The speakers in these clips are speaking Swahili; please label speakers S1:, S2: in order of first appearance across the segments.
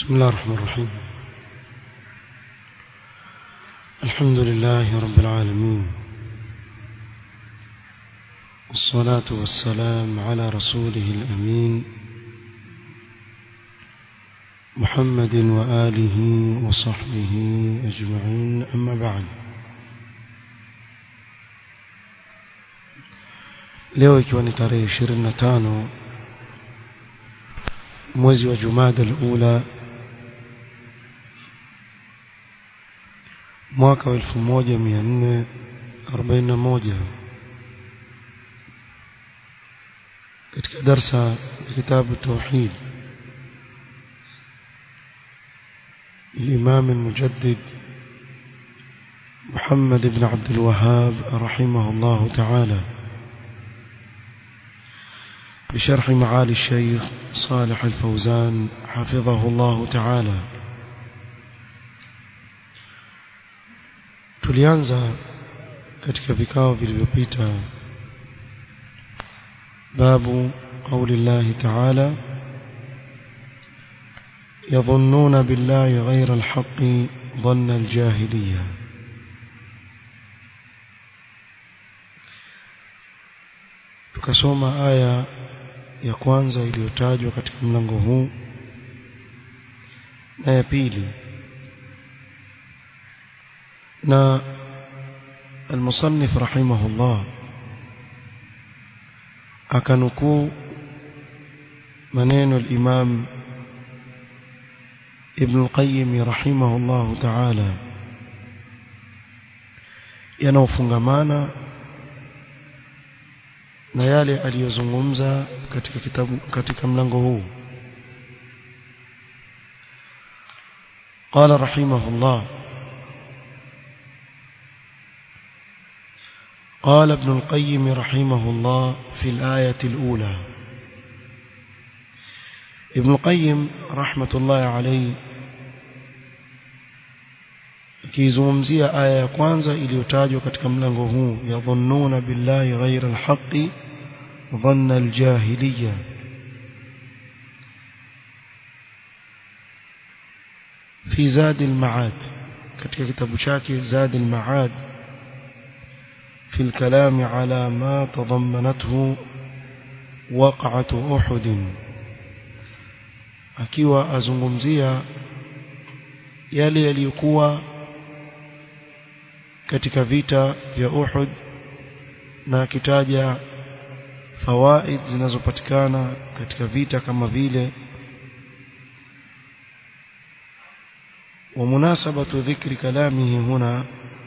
S1: بسم الله الرحمن الرحيم الحمد لله رب العالمين والصلاة والسلام على رسوله الأمين محمد وآله وصحبه أجمعين أما بعد leo ikiwa ni tarehe 25 mwezi wa Jumada al-Ula mwaka wa 1441 katika darsa ya kitabu tauhid الإمام المجدد محمد بن عبد الوهاب رحمه الله تعالى بشرح معالي الشيخ صالح الفوزان حفظه الله تعالى tulianza katika vikao vilivyopita babu qauli llahi taala يظنون بالله غير الحق ظن الجاهليه tukasoma aya ya kwanza iliyotajwa katika mlango huu na ya pili na المصنف رحمه الله akanukuu maneno الإمام ابن القيم رحمه الله تعالى yanaofungamana na yale aliyozungumza katika kitabu katika mlango huu قال رحمه الله قال ابن القيم رحمه الله في الآية الأولى ابن القيم رحمة الله عليه akizungumzia aya ya kwanza iliyotajwa katika mlango huu yadhunnuna billahi ghaira alhaqi dhanna aljahiliya fi zad almaad katika kitabu chake zad almaad في الكلام على ما تضمنته وقعة أحد akiwa azungumzia yale yaliyokuwa katika vita vya Uhud na akitaja fawaid zinazopatikana katika vita kama vile ومناسبة ذكر كلامه هنا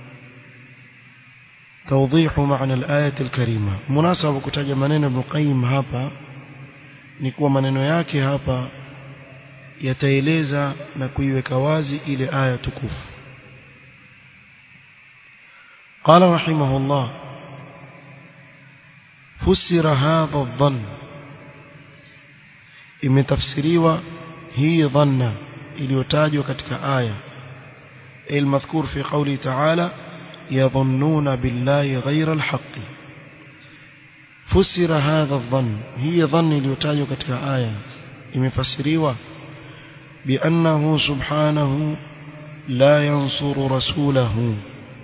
S1: توضيح معنى الآية الكريمة مناسبة كتاج منين ابن قيم هابا نكوى منين yake hapa yataeleza na kuiweka wazi ile aya tukufu قال رحمه الله فسر هذا الظن imetafsiriwa hii dhanna iliyotajwa katika aya المذكور في قوله تعالى يظنون بالله غير الحق فسر هذا الظن هي ظن iliyotajwa katika aya imefasiriwa بأنه سبحانه لا ينصر رسوله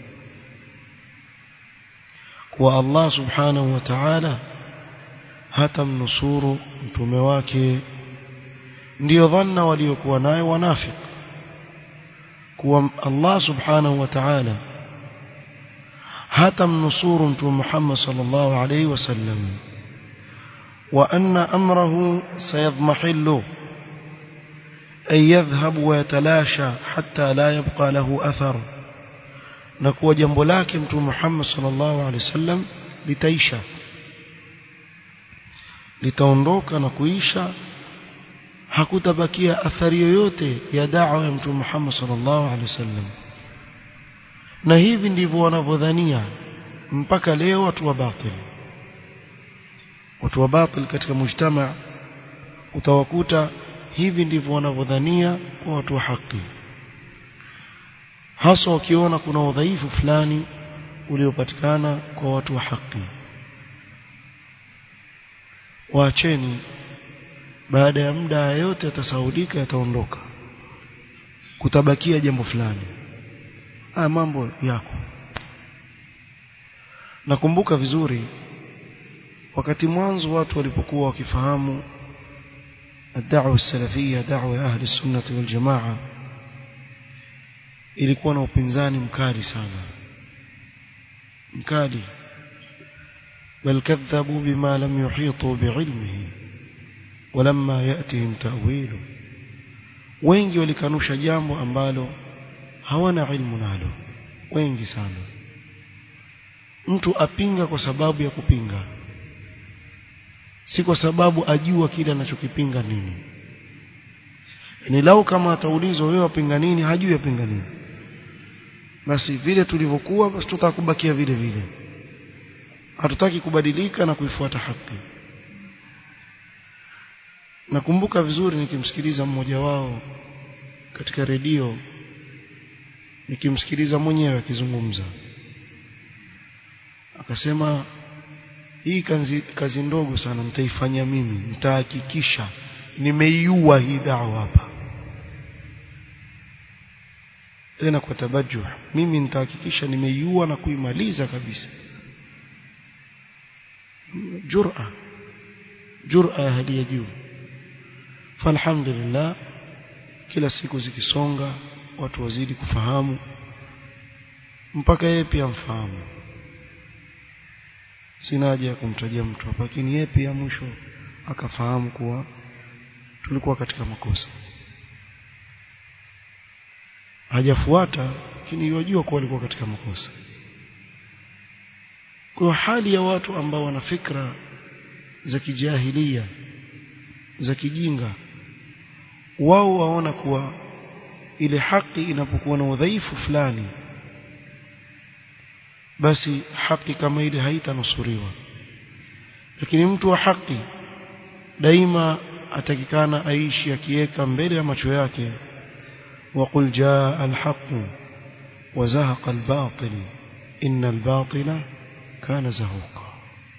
S1: والله سبحانه وتعالى hatamnusuru mtume wake ndio dhanna waliokuwa nayo wanafik kuwa Allah subhanahu wa ta'ala hatamnusuru mtume Muhammad sallallahu alayhi wasallam wa anna amrahu sayadmahillu أن يذهب ويتلاشى حتى لا يبقى له أثر نكو جنب لكن محمد صلى الله عليه وسلم لتيشى litaondoka na kuisha hakutabakia athari yoyote ya da'wa ya mtume Muhammad sallallahu alaihi wasallam na hivi ndivyo wanavyodhania mpaka leo watu wa batil watu wa batil katika mujtama utawakuta hivi ndivyo wanavyodhania kwa watu wa haki hasa wakiona kuna udhaifu fulani uliopatikana kwa watu wa haki waacheni baada ya muda yote yatasaudika yataondoka kutabakia jambo fulani haya mambo yako nakumbuka vizuri wakati mwanzo watu walipokuwa wakifahamu الدعوة السلفية دعوة أهل السنة والجماعة ilikuwa na upinzani mkali sana mkali بل كذبوا بما لم يحيطوا بعلمه ولما يأتهم تأويله wengi walikanusha jambo ambalo hawana ilmu nalo wengi sana mtu apinga kwa sababu ya kupinga si kwa sababu ajua kile anachokipinga nini ni lau kama ataulizwa wewe wapinga nini hajui apinga nini basi vile tulivyokuwa basi tutakubakia vile vile hatutaki kubadilika na kuifuata haki nakumbuka vizuri nikimsikiliza mmoja wao katika redio nikimsikiliza mwenyewe akizungumza akasema hii kazi, kazi ndogo sana nitaifanya mimi nitahakikisha nimeiua hii dawa hapa tena kwa tabajuh mimi nitahakikisha nimeiua na kuimaliza kabisa jura jura ya hali ya juu falhamdulillah kila siku zikisonga watu wazidi kufahamu mpaka yeye pia mfahamu sina haja ya kumtajia mtu hapa lakini yeye pia mwisho akafahamu kuwa tulikuwa katika makosa hajafuata lakini yajua kuwa alikuwa katika makosa kwa hali ya watu ambao wana fikra za kijahilia za kijinga wao waona kuwa ile haki inapokuwa na udhaifu fulani basi haki kama ile haitanusuriwa lakini mtu wa haki daima atakikana aishi akiweka mbele ya macho yake وقل جاء الحق وزهق الباطل إن الباطل كان زهوقا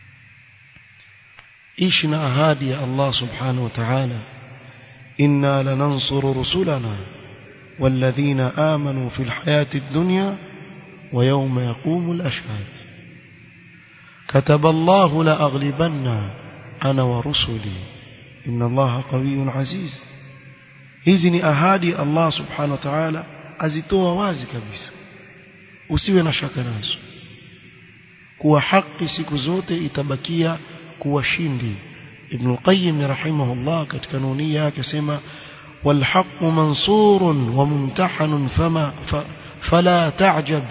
S1: إيشنا أهادي الله سبحانه وتعالى إنا لننصر رسلنا والذين آمنوا في الحياة الدنيا ويوم يقوم الأشهاد كتب الله لأغلبن أنا ورسلي إن الله قوي عزيز hizi ni ahadi Allah subhanahu wa ta'ala azitoa wazi kabisa usiwe na shaka nazo kuwa haki siku zote itabakia kuwa shindi Ibn Qayyim rahimahullah katika nunia yake sema والحق منصور وممتحن فما فلا تعجب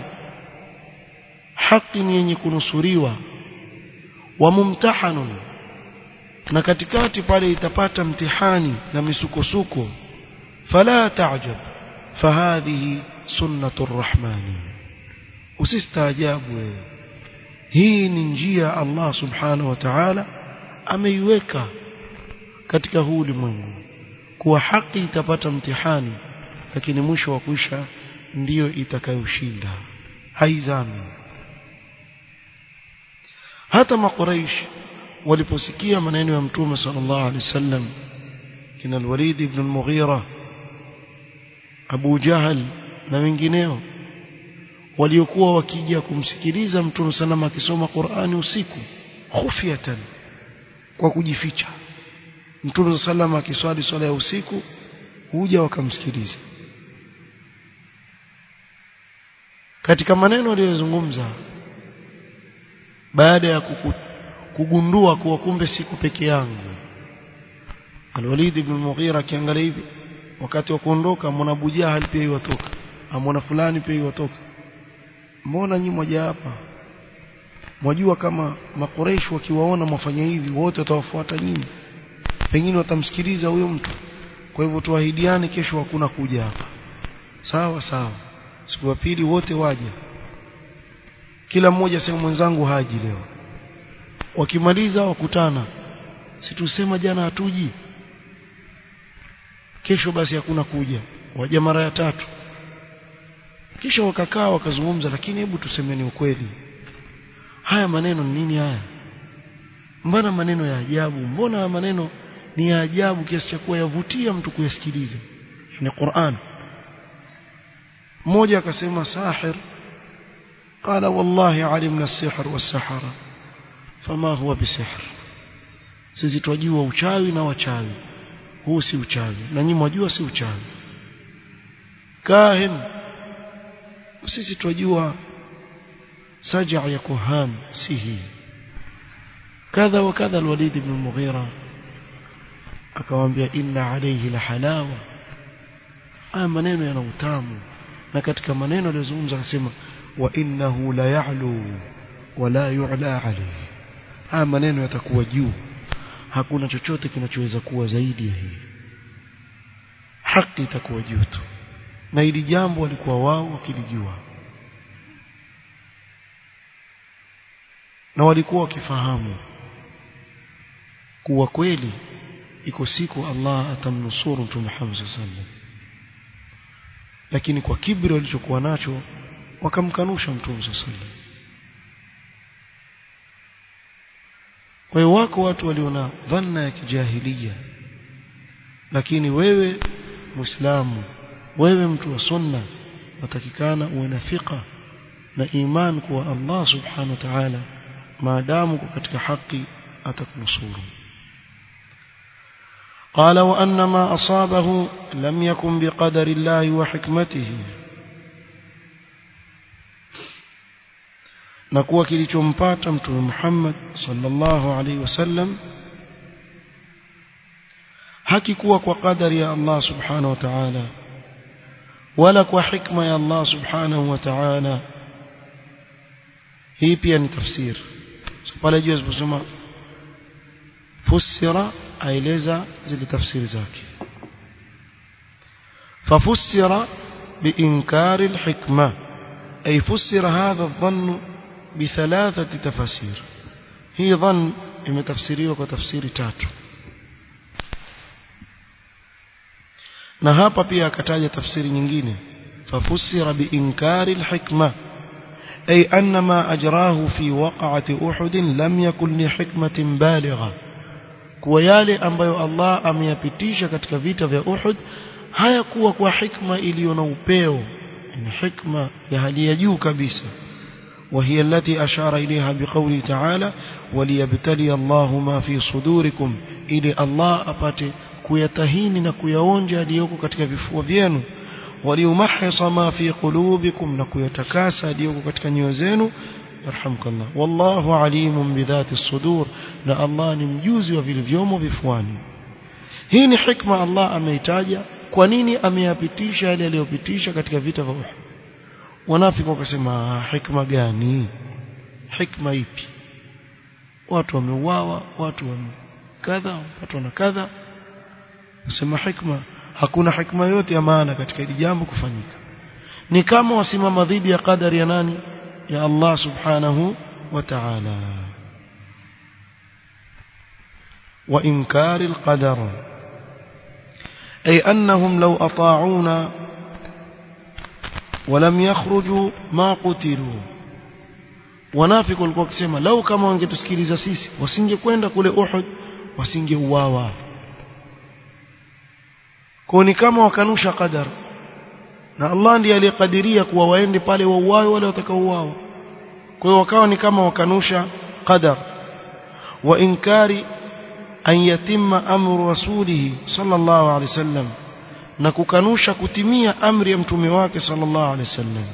S1: حق yenye kunusuriwa وممتحن na katikati pale itapata mtihani na misukosuko فلا تعجب فهذه سنة الرحمن usistaajabu hii ni njia Allah subhanahu wa ta'ala ameiweka katika huu ulimwengu kuwa haki itapata mtihani lakini mwisho wa kuisha ndiyo itakayoshinda haizami hata makuraish waliposikia maneno ya mtume sallallahu alaihi wasallam kina al-Walid ibn al-Mughira Abu Jahal na wengineo waliokuwa wakija kumsikiliza Mtume salama akisoma Qur'ani usiku khufyatan kwa kujificha Mtume salama akiswali swala ya usiku huja wakamsikiliza katika maneno aliyozungumza baada ya kuku, kugundua kuwa kumbe siku peke yangu Al-Walid ibn Mughira akiangalia hivi wakati wa kuondoka mwana Abu Jahal pia iwatoka amona fulani pia iwatoka mbona nyinyi moja hapa mwajua kama makoreshi wakiwaona mwafanya hivi wote watawafuata nyinyi pengine watamsikiliza huyo mtu kwa hivyo tuahidiane kesho hakuna kuja hapa sawa sawa siku ya pili wote waje kila mmoja sema mwenzangu haji leo wakimaliza wakutana si tusema jana hatuji kesho basi hakuna kuja waja mara ya tatu kisha wakakaa wakazungumza lakini hebu tusemeni ukweli haya maneno ni nini haya mbona maneno ya ajabu mbona maneno ni ya ajabu kiasi cha kuwa yavutia mtu kuyasikiliza ni Qur'an mmoja akasema sahir قال والله علمنا السحر والسحرة فما هو بسحر sisi twajua uchawi na wachawi huu si uchawi na nyinyi mwajua si uchawi kahin sisi twajua saja ya kuhan si hii kadha wa kadha alwalid ibn mughira akamwambia inna alayhi la halawa haya maneno yana utamu na katika maneno aliyozungumza akasema wa innahu la ya'lu wa la yu'la alayhi haya maneno yatakuwa juu hakuna chochote kinachoweza kuwa zaidi ya hii haki itakuwa juu tu na hili jambo walikuwa wao wakilijua na walikuwa wakifahamu kuwa kweli iko siku Allah atamnusuru Mtume Muhammad sallallahu lakini kwa kibri walichokuwa nacho wakamkanusha Mtume sallallahu kwa hiyo wako watu waliona dhanna ya kijahilia lakini wewe muislamu wewe mtu wa sunna watakikana uwe na fiqa na iman kuwa Allah subhanahu wa ta'ala maadamu uko katika haki atakunusuru قال وأن ما أصابه لم يكن بقدر الله وحكمته na kuwa kilichompata mtume Muhammad sallallahu alaihi wasallam hakikuwa kwa kadari ya Allah subhanahu wa ta'ala wala kwa hikma ya Allah subhanahu wa ta'ala hii pia ni tafsir so, pale juu asiposoma fusira aeleza zile tafsiri zake ففسر بإنكار الحكمة أي فسر هذا الظن بثلاثة تفاسير هي ظن إما تفسيري وكتفسير تاتو na hapa pia akataja tafsiri nyingine fafusira biinkari alhikma ay anna ma ajrahu fi waqa'ati uhud lam yakun li hikmatin baligha kwa yale ambayo Allah ameyapitisha katika vita vya Uhud hayakuwa kwa hikma iliyo na upeo ni hikma ya hali ya juu kabisa وهي التي أشار إليها بقوله تعالى وليبتلي الله ما في صدوركم إلي الله أباتي kuyatahini na kuyaonja aliyoko katika vifua vyenu waliumahisa ma fi qulubikum na kuyatakasa aliyoko katika nyoyo zenu yarhamkallah wallahu alimun bidhati sudur na Allah ni mjuzi wa vilivyomo vifuani hii ni hikma Allah ameitaja kwa nini ameyapitisha yale aliyopitisha katika vita vya Uhud wanafiki wakasema hikma gani hikma ipi watu wameuawa watu kadha watu na kadha nasema hikma hakuna hikma yote ya maana katika hili jambo kufanyika ni kama wasimama dhidi ya qadari ya nani ya Allah subhanahu wa ta'ala wa inkari alqadar ay annahum law ata'una ولم يخرجوا ما قتلوا wanafiki walikuwa wakisema lau kama wangetusikiliza sisi wasingekwenda kule Uhud wasingeuawa kwa ni kama wakanusha qadar na Allah ndiye aliyekadiria kuwa waende pale wauawe wale watakaouawa kwa hiyo wakawa ni kama wakanusha qadar wa inkari an yatimma amru rasulihi sallallahu alaihi wasallam na kukanusha kutimia amri ya mtume wake sallallahu alaihi wasallam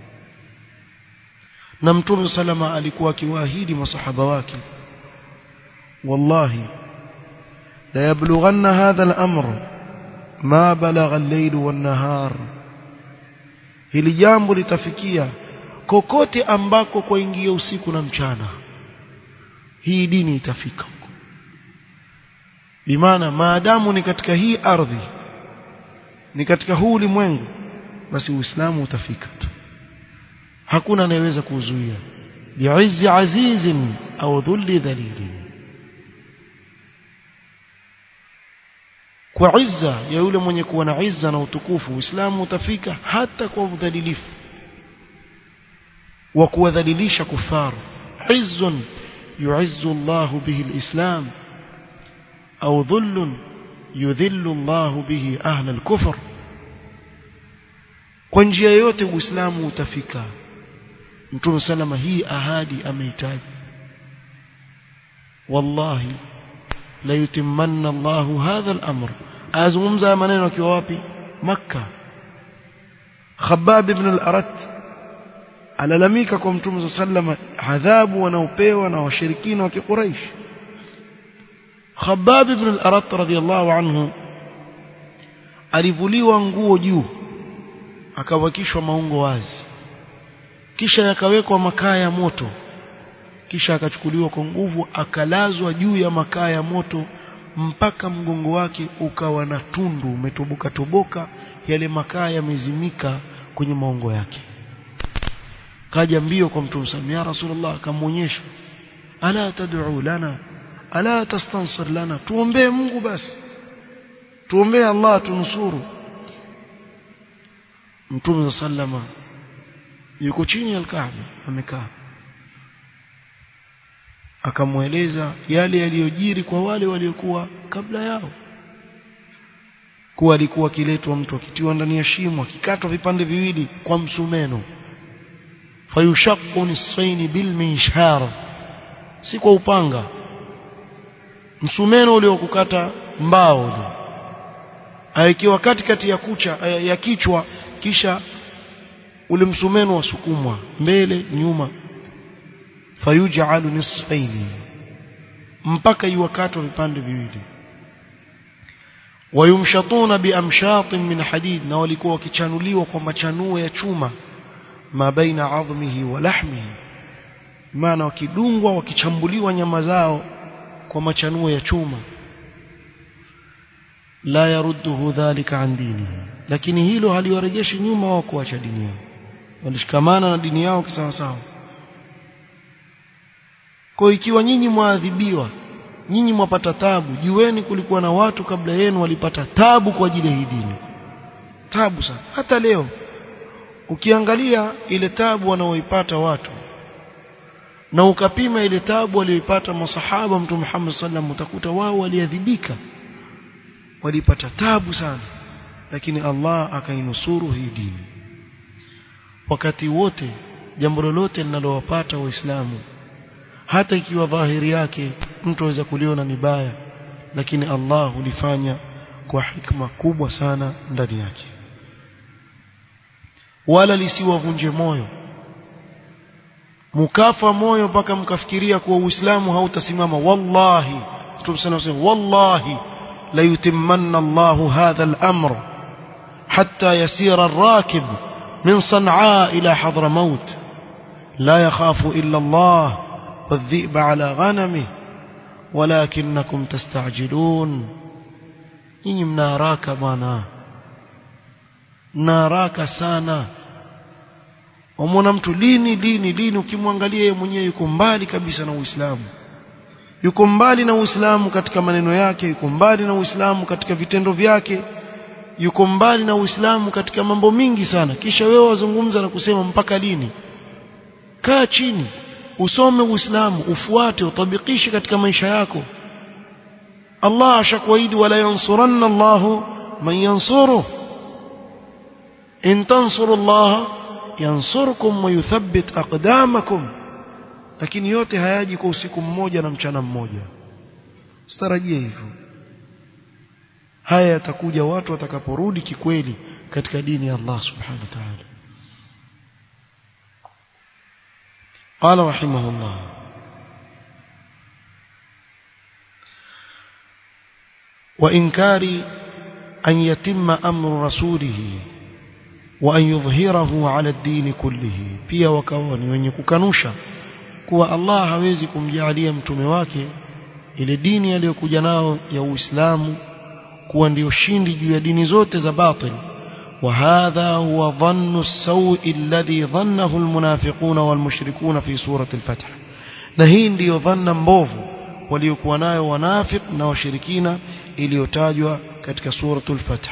S1: na mtume salama alikuwa akiwaahidi masahaba wake wallahi la yablughanna hadha al-amr ma balagha al-layl wan-nahar hili jambo litafikia kokote ambako kwaingia usiku na mchana hii dini itafika huko bimaana maadamu ni katika hii ardhi ni katika huu ulimwengu basi uislamu utafika tu hakuna anayeweza kuzuia bi'izzi azizin au dhulli dhalilin kwa izza ya yule mwenye kuwa na izza na utukufu uislamu utafika hata kwa udhalilifu wa kuwadhalilisha kufaru izzun yu'izzu Allah bihi alislam au dhullun yudhillu Allah bihi ahla alkufr kwa njia yoyote uislamu utafika mtume salama hii ahadi amehitaji wallahi la yutimmanna Allahu hadha al-amr azungumza maneno akiwa wapi makka Khabbab ibn al-Arat alalamika kwa mtume sallama adhabu wanaopewa na washirikina wa kiquraish Khabbab ibn al-Arat radiyallahu anhu alivuliwa nguo juu akawakishwa maungo wazi kisha yakawekwa makaa ya moto kisha akachukuliwa kwa nguvu akalazwa juu ya makaa ya moto mpaka mgongo wake ukawa na tundu umetoboka toboka yale makaa yamezimika kwenye maungo yake kaja mbio kwa mtume sallallahu ya rasulullah akamwonyesha ala tad'u lana ala tastansir lana tuombee Mungu basi tuombee Allah tunusuru mtume sallama yuko chini ya Kaaba amekaa akamweleza yale yaliyojiri kwa wale waliokuwa kabla yao kuwa alikuwa akiletwa mtu akitiwa ndani ya shimo akikatwa vipande viwili kwa msumeno fayushaqqu nisfaini bil minshar si kwa upanga msumeno ule wa kukata mbao ule aikiwa katikati ya kucha ya kichwa kisha ule msumeno wasukumwa mbele nyuma fayuj'alu nisfaini mpaka iwakatwa vipande viwili wayumshatuna biamshatin min hadid na walikuwa wakichanuliwa kwa machanuo ya chuma ma baina adhmihi wa lahmihi maana wakidungwa wakichambuliwa nyama zao kwa machanuo ya chuma la yarudduhu dhalika an dinihi lakini hilo haliwarejeshi nyuma wao kuacha dini yao walishikamana na dini yao kisawasawa kwa ikiwa nyinyi mwaadhibiwa nyinyi mwapata tabu jueni kulikuwa na watu kabla yenu walipata tabu kwa ajili ya hii dini tabu sana hata leo ukiangalia ile tabu wanaoipata watu na ukapima ile tabu walioipata masahaba mtume Muhammad sallam utakuta wao waliadhibika walipata tabu sana lakini Allah akainusuru hii dini wakati wote jambo lolote linalowapata waislamu hata ikiwa dhahiri yake mtu aweza kuliona ni baya lakini Allah hulifanya kwa hikma kubwa sana ndani yake wala lisiwavunje moyo mukafa moyo mpaka mkafikiria kuwa uislamu hautasimama wallahi mtume sana anasema wallahi la yutimmanna Allahu hadha al-amr hatta yasira ar-rakib min Sanaa ila Hadramaut la yakhafu illa Allah والذئب على غنمه ولكنكم تستعجلون nyinyi mnaharaka bwana mnaharaka sana wamwona mtu lini lini lini ukimwangalia yeye mwenyewe yuko mbali kabisa na Uislamu yuko mbali na Uislamu katika maneno yake yuko mbali na Uislamu katika vitendo vyake yuko mbali na Uislamu katika mambo mingi sana kisha wewe wazungumza na kusema mpaka lini kaa chini usome Uislamu ufuate utabikishe katika maisha yako Allah ashakuahidi wala yansuranna Allah man yansuru in tansuru Allah yansurkum wa yuthabbit aqdamakum lakini yote hayaji kwa usiku mmoja na mchana mmoja sitarajie hivyo haya yatakuja watu watakaporudi kikweli katika dini ya Allah subhanahu wa ta'ala قال رحمه الله وإنكار أن يتم أمر رسوله وأن يظهره على الدين كله pia wakawa ni wenye kukanusha kuwa Allah hawezi kumjalia mtume wake ile dini aliyokuja nao ya Uislamu kuwa ndio shindi juu ya dini zote za batil وهذا هو ظن السوء الذي ظنه المنافقون والمشركون في سورة الفتح na hii ndiyo dhanna mbovu waliokuwa nayo wanafiq na washirikina iliyotajwa katika suratul fath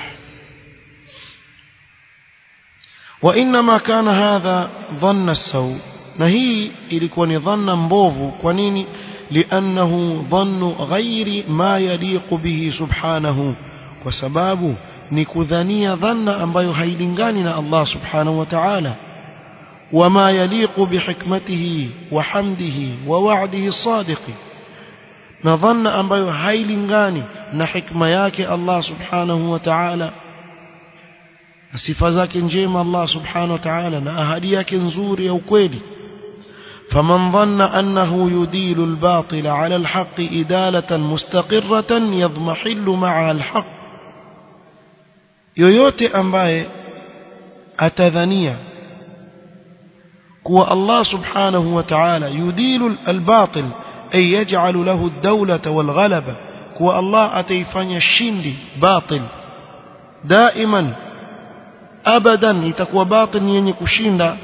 S1: wa inma kana hadha dhanna as-saw na hii ilikuwa ni dhanna mbovu kwa nini li'annahu dhannu ghairi ma yaliqu bihi subhanahu kwa sababu ni kudhania dhanna ambayo hailingani na Allah subhanahu wa ta'ala وما يليق بحكمته وحمده ووعده الصادق نظن ambayo hailingani na hikma yake Allah subhanahu wa ta'ala sifa zake njema Allah subhanahu wa ta'ala na ahadi yake nzuri ya ukweli فمن ظن أنه يديل الباطل على الحق إدالة مستقرة يضمحل معها الحق yoyote ambaye atadhania kuwa Allah subhanahu wa ta'ala yudilu al-batil ay yaj'alu lahu ad-dawlata wal-ghalaba kuwa Allah ataifanya shindi batil daiman abadan itakuwa batil yenye kushinda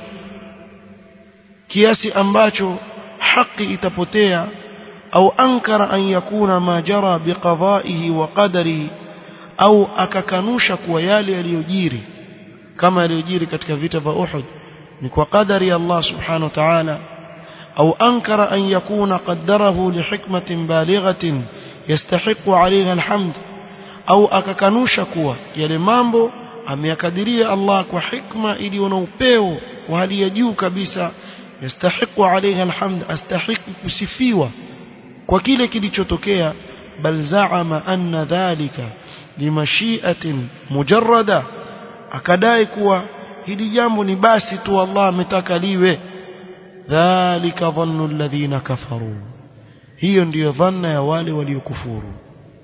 S1: kiasi ambacho haki itapotea au ankara an yakuna ma jara biqada'ihi wa qadarihi au akakanusha kuwa yale yaliyojiri kama yaliyojiri katika vita vya Uhud ni kwa qadari ya Allah subhanahu wa ta'ala au ankara an yakuna qaddarahu lihikmatin balighatin yastahiqu 'alayha alhamd au akakanusha kuwa yale mambo ameyakadiria Allah kwa hikma iliyo na upeo wa hali ya juu kabisa yastahiqu 'alayha alhamd astahiqu kusifiwa kwa kile kilichotokea bal za'ama anna dhalika limashi'atin mujarrada akadai kuwa hili jambo ni basi tu Allah ametaka liwe dhalika dhannu alladhina kafaru hiyo ndiyo dhanna ya wale waliokufuru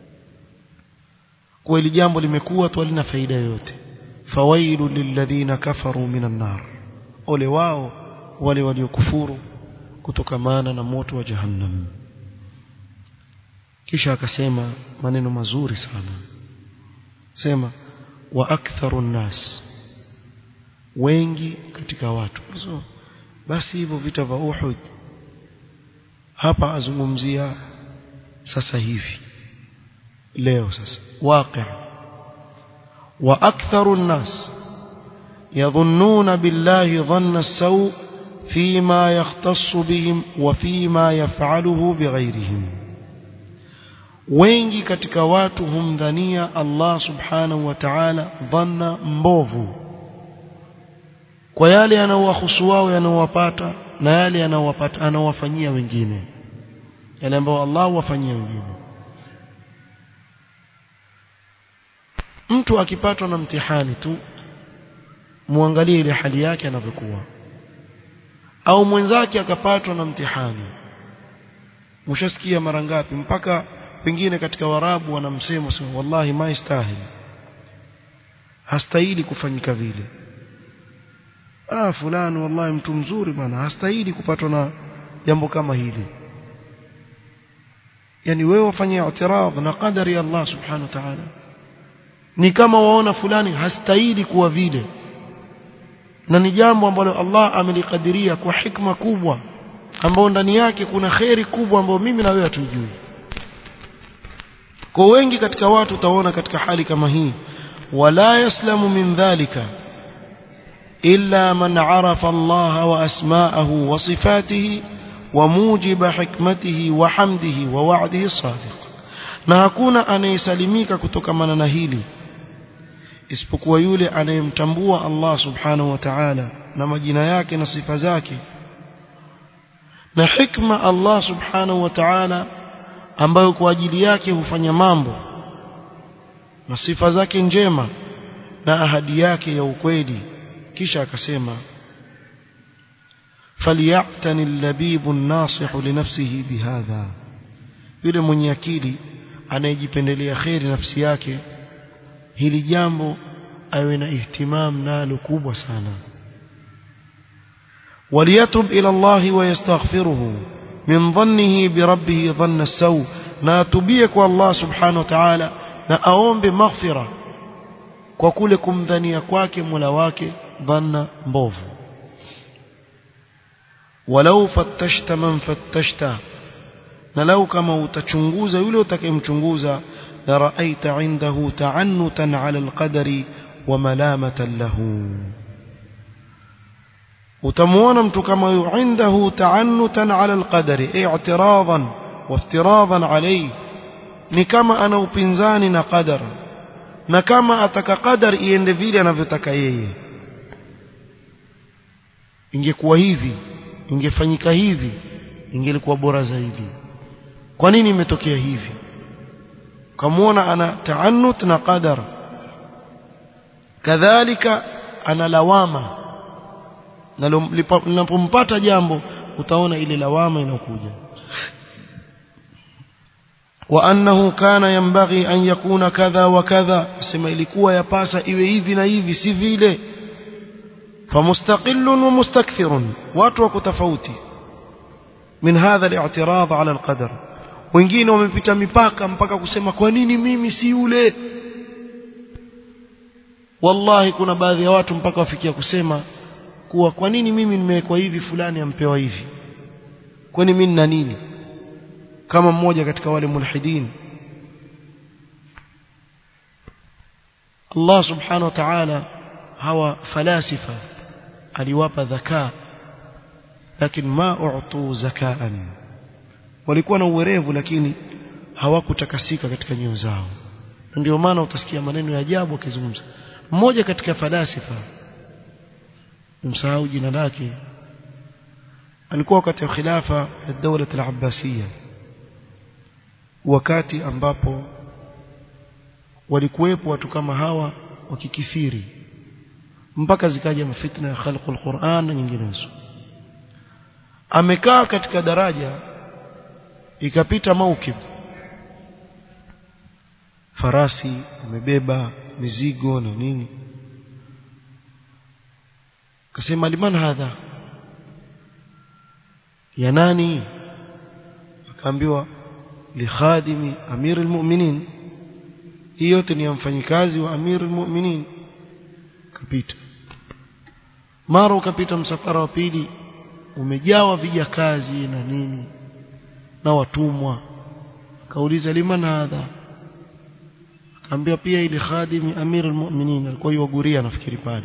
S1: kwa hili jambo limekuwa tu halina faida yoyote fawailu lilladhina kafaru minan nar ole wao wale waliokufuru kutokamana na moto wa jahannam kisha akasema maneno mazuri sana sema wa aktharu nnas wengi katika watu so, basi hivyo vita vya Uhud hapa azungumzia sasa hivi leo sasa waqi wa aktharu nnas yadhunnuna billahi dhanna as-saw فيما يختص بهم وفيما يفعله بغيرهم wengi katika watu humdhania Allah subhanahu wa ta'ala dhanna mbovu kwa yale yanayowahusu wao yanayowapata na yale yanayowapata anawafanyia wengine yale ambayo Allah wafanyia wengine mtu akipatwa na mtihani tu muangalie ile hali yake anavyokuwa au mwenzake akapatwa na mtihani mshasikia mara ngapi mpaka pengine katika warabu wanamsema sema wallahi maistahili hastahili kufanyika vile ah fulani wallahi mtu mzuri bwana hastahili kupatwa na jambo kama hili yani wewe wafanye i'tirad na qadari ya Allah subhanahu wa ta'ala ni kama waona fulani hastahili kuwa vile na ni jambo ambalo Allah amelikadiria kwa hikma kubwa ambao ndani yake kuna kheri kubwa ambayo mimi na wewe hatujui kwa wengi katika watu utaona katika hali kama hii wala yaslamu min dhalika illa man arafa Allah wa asma'ahu wa sifatihi wa mujiba hikmatihi wa hamdihi wa wa'dihi sadiq na hakuna anayesalimika kutokamana na hili isipokuwa yule anayemtambua Allah subhanahu wa ta'ala na majina yake na sifa zake na hikma Allah subhanahu wa ta'ala ambayo kwa ajili yake hufanya mambo na sifa zake njema na ahadi yake ya ukweli kisha akasema فليعتني اللبيب الناصح لنفسه بهذا yule mwenye akili anayejipendelea kheri nafsi yake hili jambo awe na ihtimam nalo kubwa sana وليتب إلى الله ويستغفره من ظنه بربه ظن السوء na atubie kwa Allah subhanahu wa ta'ala na aombe maghfira kwa kule kumdhania kwake Mola wake dhanna mbovu walau fattashta man fattashta na lau kama utachunguza yule utakayemchunguza la raaita indahu ta'annutan 'ala al-qadari wa malamatan lahu utamuona mtu kama huyo indahu ta'annutan 'ala al-qadari i'tiradan wa iftiradan alayhi ni kama ana upinzani na qadara na kama ataka qadar iende vile anavyotaka yeye ingekuwa hivi ingefanyika hivi ingelikuwa bora zaidi kwa nini imetokea hivi kamuona ana taannut na qadar kadhalika ana lawama na linapompata jambo utaona ile lawama inakuja وأنه كان ينبغي أن يكون كذا وكذا سما ilikuwa yapasa iwe hivi na hivi si vile فمستقل ومستكثر watu wako tofauti من هذا الاعتراض على القدر wengine wamepita mipaka mpaka kusema kwa nini mimi si yule wallahi kuna baadhi ya watu mpaka wafikia kusema kuwa kwa nini mimi nimewekwa hivi fulani ampewa hivi kwani mimi nina nini kama mmoja katika wale mulhidin Allah subhanahu wa ta'ala hawa falasifa aliwapa dhaka lakini ma u'tu zakaan walikuwa na uwerevu lakini hawakutakasika katika nyoyo zao ndio maana utasikia maneno ya ajabu akizungumza mmoja katika falasifa msahau jina lake alikuwa wakati wa khilafa ya dawla al-abbasiyya wakati ambapo walikuwepo watu kama hawa wakikithiri mpaka zikaja mafitna ya khalqul Qur'an na nyinginezo amekaa katika daraja ikapita maukib farasi amebeba mizigo na nini akasema liman hadha ya nani akaambiwa likhadimi amir almu'minin hii yote ni mfanyikazi wa amir almu'minin kapita mara ukapita msafara wa pili umejawa vijakazi na nini na watumwa akauliza liman hadha akaambia pia ili khadimi amir almu'minin alikuwa yuguria nafikiri pale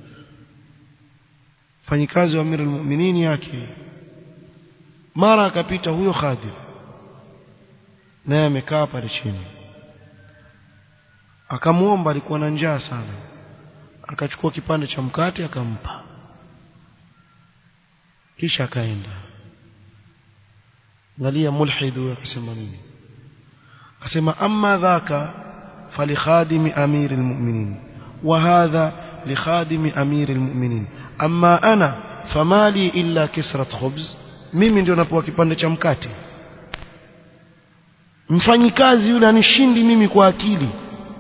S1: fanyikazi wa amir almu'minin yake mara akapita huyo khadim naye amekaa pale chini akamuomba alikuwa na njaa sana akachukua kipande cha mkate akampa kisha akaenda angalia mulhidu akasema nini akasema amma dhaka falikhadimi amiri almu'minin wa hadha likhadimi amiri almu'minin amma ana famali illa kisrat khubz mimi ndio napewa kipande cha mkate mfanyikazi yule anishindi mimi kwa akili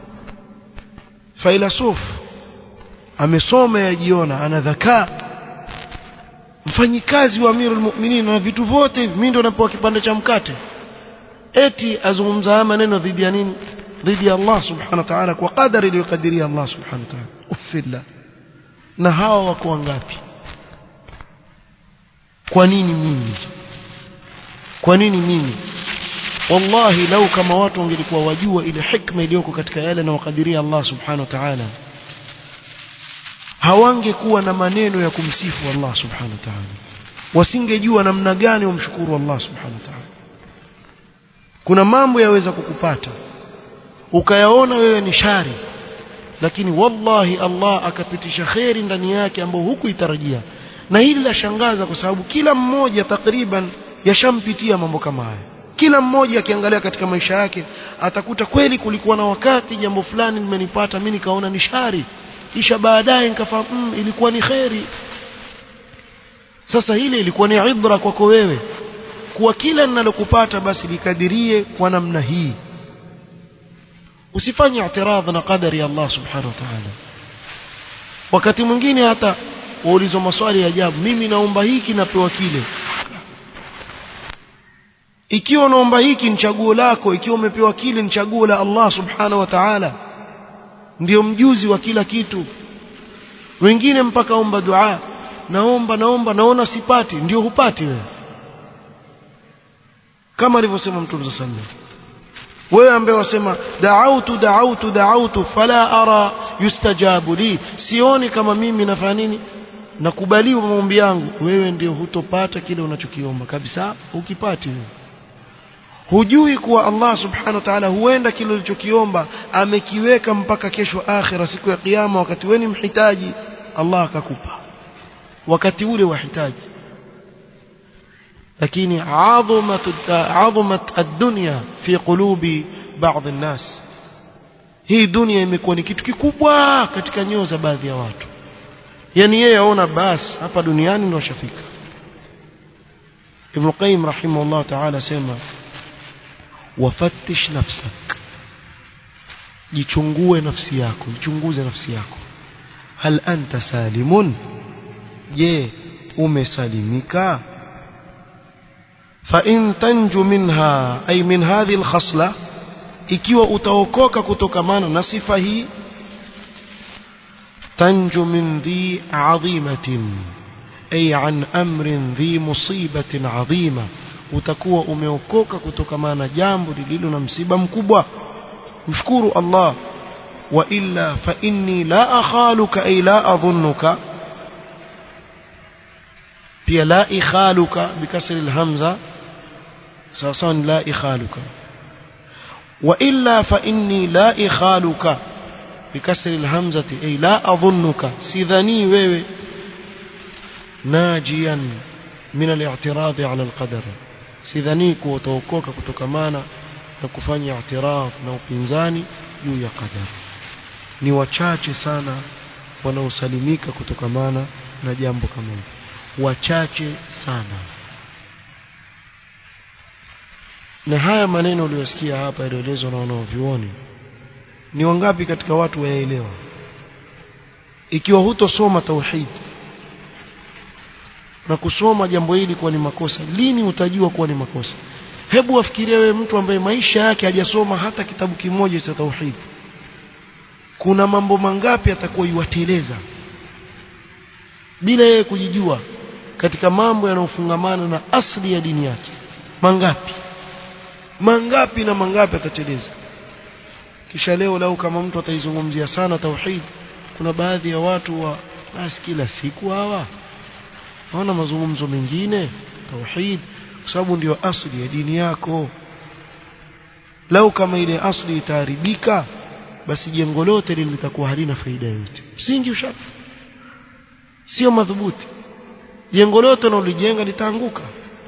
S1: failasuf amesoma yajiona ana dhakaa mfanyikazi wa amirul mu'minin na vitu vyote hivi mimi ndo napewa kipande cha mkate eti azungumza haya maneno dhidi ya nini dhidi ya Allah subhanahu wa ta'ala kwa qadari iliyokadiria Allah subhanahu wa ta'ala ufilla na hawa wako wangapi kwa nini mimi kwa nini mimi wallahi lau kama watu wangelikuwa wajua ile hikma iliyoko katika yale na wakadiria Allah subhanahu wa ta'ala hawangekuwa na maneno ya kumsifu Allah subhanahu wa ta'ala wasingejua namna gani wamshukuru Allah subhanahu wa ta'ala kuna mambo yaweza kukupata ukayaona wewe ni shari lakini wallahi Allah akapitisha kheri ndani yake ambayo hukuitarajia na hili la shangaza kwa sababu kila mmoja takriban yashampitia mambo kama haya kila mmoja akiangalia katika maisha yake atakuta kweli kulikuwa na wakati jambo fulani limenipata mimi nikaona ni shari kisha baadaye nikafahamu mm, ilikuwa ni kheri sasa hili ilikuwa ni ibra kwako wewe kuwa kila ninalokupata basi likadirie kwa namna hii usifanye i'tiradh na qadari ya Allah subhanahu wa ta'ala wakati mwingine hata waulizwa maswali ya ajabu mimi naomba hiki napewa kile ikiwa unaomba hiki ni chaguo lako ikiwa umepewa kile ni chaguo la Allah subhanahu wa ta'ala ndio mjuzi wa kila kitu wengine mpaka omba dua naomba naomba naona sipati ndio hupati wewe kama alivyosema mtume sallallahu alaihi wasallam wewe ambaye wasema da'autu da'autu da'autu fala ara yustajabu li sioni kama mimi nafanya nini nakubaliwa maombi yangu wewe ndio hutopata kile unachokiomba kabisa ukipati wewe hujui kuwa Allah subhanahu wa ta'ala huenda kile ulichokiomba amekiweka mpaka kesho akhira siku ya kiyama wakati wewe ni mhitaji Allah akakupa wakati ule wahitaji lakini adhamat adhamat ad-dunya fi qulubi baadhi an-nas hii dunia imekuwa ni kitu kikubwa katika nyoyo za baadhi ya watu yani yeye aona basi hapa duniani ndio shafika Ibn Qayyim rahimahullah ta'ala sema wafattish nafsak jichungue nafsi yako jichunguze nafsi yako hal anta salimun je umesalimika fa in tanju minha ay min hadhihi alkhasla ikiwa utaokoka kutokamana na sifa hii tanju min dhi adhimatin ay an amrin dhi musibatin adhima utakuwa umeokoka kutokamana na jambo lililo na msiba mkubwa mshukuru Allah wa illa fa inni la akhaluka ay la adhunnuka pia la ikhaluka bikasri alhamza sawa sawa la ikhaluka wa illa fa inni la ikhaluka bikasri alhamzati ay la adhunnuka sidhani wewe najian min al-i'tirad ala al-qadar sidhani kuokoka kutokamana na kufanya i'tirad na upinzani juu ya qadar ni wachache sana wanaosalimika kutokamana na jambo kama hili wachache sana na haya maneno uliyosikia hapa yalielezwa na wanaovyuoni ni wangapi katika watu wayaelewa ikiwa hutosoma tauhid na kusoma jambo hili kuwa ni makosa lini utajua kuwa ni makosa hebu wafikirie wewe mtu ambaye maisha yake hajasoma hata kitabu kimoja cha tauhid kuna mambo mangapi atakuwa yuwateleza bila yeye kujijua katika mambo yanayofungamana na asli ya dini yake mangapi mangapi na mangapi atateleza kisha leo lau kama mtu ataizungumzia sana tauhid kuna baadhi ya watu wa basi kila siku hawa hawana mazungumzo mengine tauhid kwa sababu ndio asli ya dini yako lau kama ile asli itaharibika basi jengo lote lile litakuwa halina faida yoyote msingi ushafi sio madhubuti jengo lote unalojenga litaanguka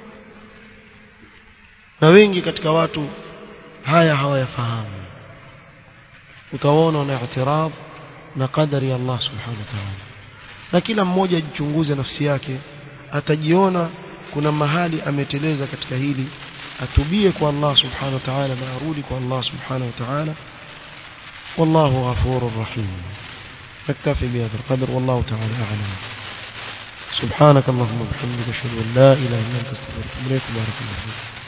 S1: na wengi katika watu haya hawayafahamu utaona wana i'tirab na qadari ya Allah subhanahu wa ta'ala na kila mmoja ajichunguze nafsi yake atajiona kuna mahali ameteleza katika hili atubie kwa Allah subhanahu wa ta'ala na arudi kwa Allah subhanahu wa ta'ala والله غفور رحيم نكتفي بهذا القدر والله تعالى أعلم سبحانك اللهم وبحمدك اشهد ان لا اله الا انت استغفرك واتوب اليك بارك الله فيك